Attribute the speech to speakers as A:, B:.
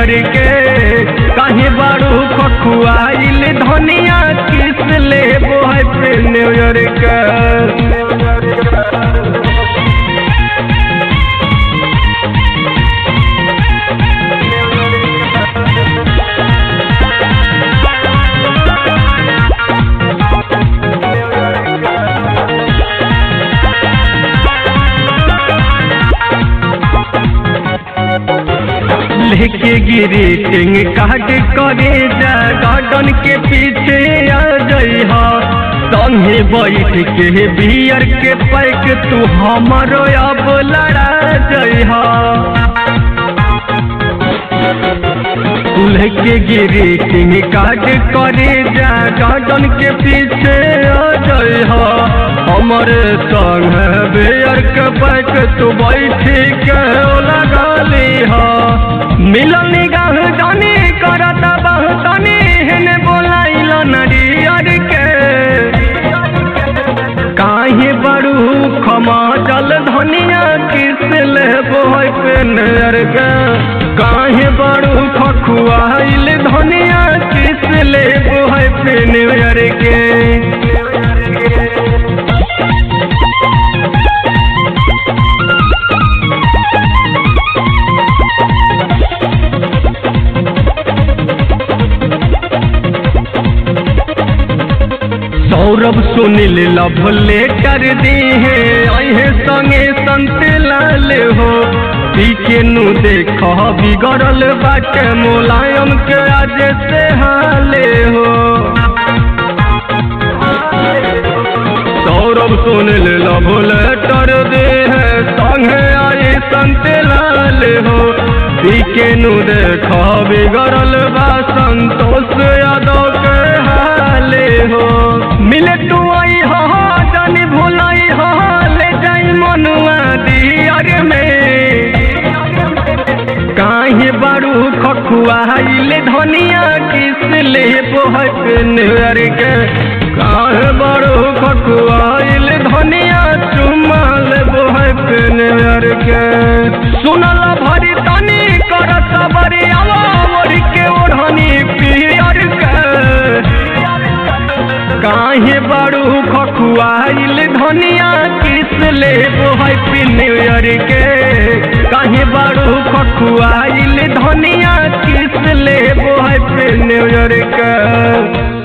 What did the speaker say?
A: newer के काहे बारू खखुआइल धनिया किस ले हैप्पी न्यूयर के लेके गिरी टिंग काट करे जा गार्डन के पीछे आ जई हा संगे बैठ के बियर के पैक तू हमरो अब लड़ा जई हा लेके गिरी टिंग काट करे जा गार्डन के पीछे आ जई हा हमरे संग बियर के पैक तू बैठ के लगा ली हा मिलन निगाह जाने करता बहुतने हेने बोलाइल नरियर के काहे बड़ू खमा जल धनिया किस ले बोय पे नर के काहे बड़ू खखुआइल धनिया किस ले बोय पे नर के सौरभ सुनील लभ लेटर दी है अहे संगे संत लाल हो पीके नु देख बिगड़ल बाटे मुलायम के आज से हाले हो सौरभ सुनील लभ लेटर दे है संगे आए संत लाल हो पीके नु देख बिगड़ल बा संतोष यादव के हाले हो मिले तू आई हो जानी भुलाई हो ले जाई मनुआ दियर में काहे बारू खखुआइल धनिया किस ले बोहक नर के काहे बारू खखुआइल धनिया चुमाल बोहक नर के सुनल भरी तनी कर सबरी आवा मोर के ओढ़नी पियर के काहे बारू खखुआइल धनिया किस ले हैप्पी न्यू ईयर के काहे बारू खखुआइल धनिया किस ले हैप्पी न्यू ईयर के